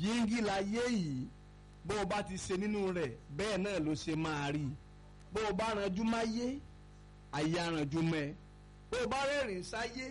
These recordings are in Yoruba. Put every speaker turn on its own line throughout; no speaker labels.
yíngí láyé yìí bó o bá ti ṣe nínú rẹ̀ bẹ́ẹ̀ náà ló ṣe máa rí bó o bá ranjú máyé ayé aranjú mọ́ ẹ bó o bá rẹ́rìn sáyé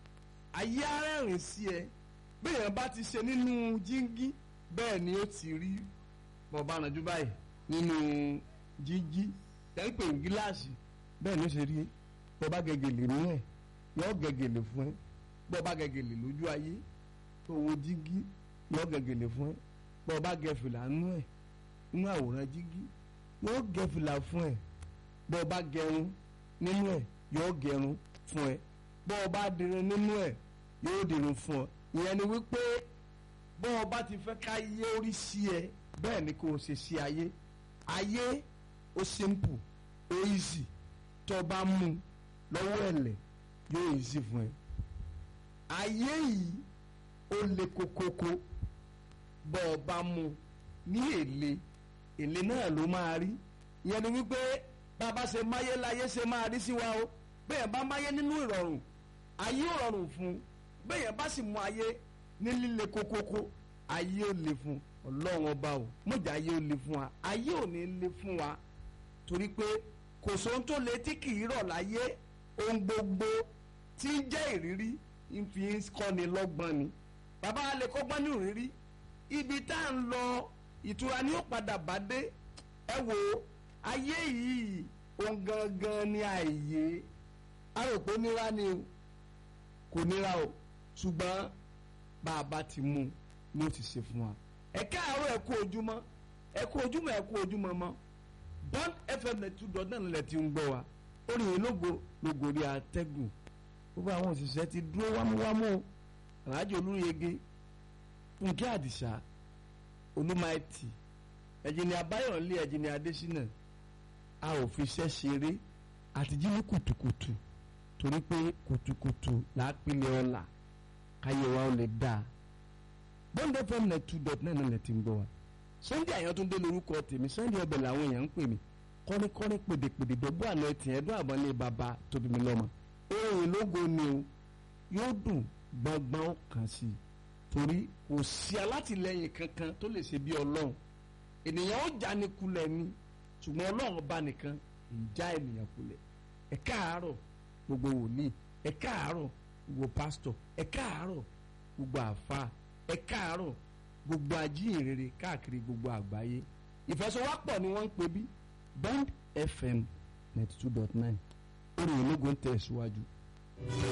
ayé arẹ́rìn sí ẹ bẹ́ẹ̀ bá ti ṣe nínú jíngí bẹ́ẹ̀ ni ó ti rí bó o bá ranjú báyìí nínú jíngí tẹ́ ń pè ní gíláàsì bẹ́ẹ̀ ni ó ṣe rí bó o bá gẹ̀gẹ̀lẹ̀ nínú ẹ̀ yọ gẹ̀gẹ̀lẹ̀ fún ẹ bó o bá gẹ̀gẹ̀lẹ̀ lójú ayé tó wo jíngí yọ gẹ̀gẹ̀lẹ̀ fún ẹ bó o bá gẹ fìlà nínú ẹ̀ nínú àwòrán jíngí yọ gẹ fìlà fún ẹ bó o bá gẹrun nínú ẹ̀ yọ gẹrun fún ẹ bó o bá dirun nínú ẹ̀ yóò dirun fún ọ ìyẹn ni wípé bó o bá ti fẹ́ ká yé orí sí ẹ bẹ́ẹ̀ ni kò ṣe sí ayé ayé ó simple ó easy tó o bá mú lọ́wọ́ ẹ̀lẹ̀ yóò easy fún ẹ ayé yìí ó le kokoko bọ́ ọ bá mú ní èlé èlé náà ló máa rí ìyẹn ni wípé bàbá ṣe máyé láyé ṣe máa rí sí wa o bẹ́ẹ̀ bá máyé nínú ìrọ̀rùn ayé ò rọrùn fún bẹ́ẹ̀ bá sì mú ayé ní líle kokoko ayé ò le fún ọlọ́run ọba o mọ̀jà ayé ò le fún wa ayé ò ní le fún wa torí pé kò sóhun tó le tí kì í rọ̀ láyé ohun gbogbo tí ń jẹ́ ìrírí ń fi ń kọ́ni lọ́gbọ́n ni bàbá wa lè kọ́gbọ́n ní ìrírí ibi tá à ń lọ ìtura ni ó padà bá dé ẹ wo ayé yìí ohun gangan ni àìyé aròpó nira ni o kò nira o ṣùgbọ́n bá a bá ti mú ni ó ti ṣe fún wa ẹ káàárọ̀ ẹ kú ojúmọ́ ẹ kú ojúmọ́ ẹ kú ojúmọ́ mọ́ bond fm two dot náà lẹ ti ń gbọ́ wa orin yìí lógo lógo rí atẹ́gùn gbogbo àwọn òṣìṣẹ́ ti dúró wámúwámú o aláàjì olúyege fúnkẹ́ àdìsá olúmaìtì ẹ̀jìnì abáyọ̀lé ẹ̀jìnì adésínà a ò fi iṣẹ́ ṣeré àti jí ní kùtùkùtù torí pé kùtùkùtù làápìlẹ̀ ọ̀la káyé wa ó lè dáa bond fm net two dot nine náà lẹ ti ń gbọ́ wa sunday àyàntúndé lórúkọ tèmi sunday ọbẹ̀ làwọn èèyàn ń pè mí kọ́níkọ́ní pèdèpèdè dọ́gbọ́ àná ẹtì ẹ̀dọ́ àbọ̀lé bàbá tóbi mi lọ́mọ ohun ìlógo ni o yóò dùn gbọ́ngbọ́n ó kàn sí i torí kò sí alátìlẹyìn kankan tó lè ṣe bí ọlọ́run ènìyàn ó já ní kulẹ̀ ni ṣùgbọ́n ọlọ́run bá nìkan ń já ènìyàn kulẹ̀ ẹ káàárọ̀ gbogbo wòlíì ẹ káàárọ̀ gbogbo pásítọ̀ ẹ káàárọ̀ gbogbo àfa ẹ káàárọ̀ gbogbo ajíhìnrere káàkiri gbogbo àgbáyé ìfẹsọwọ́pọ̀ ni wọ́n ń pè bí bond fm ninety two dot nine orin ológun tẹ̀ síwájú.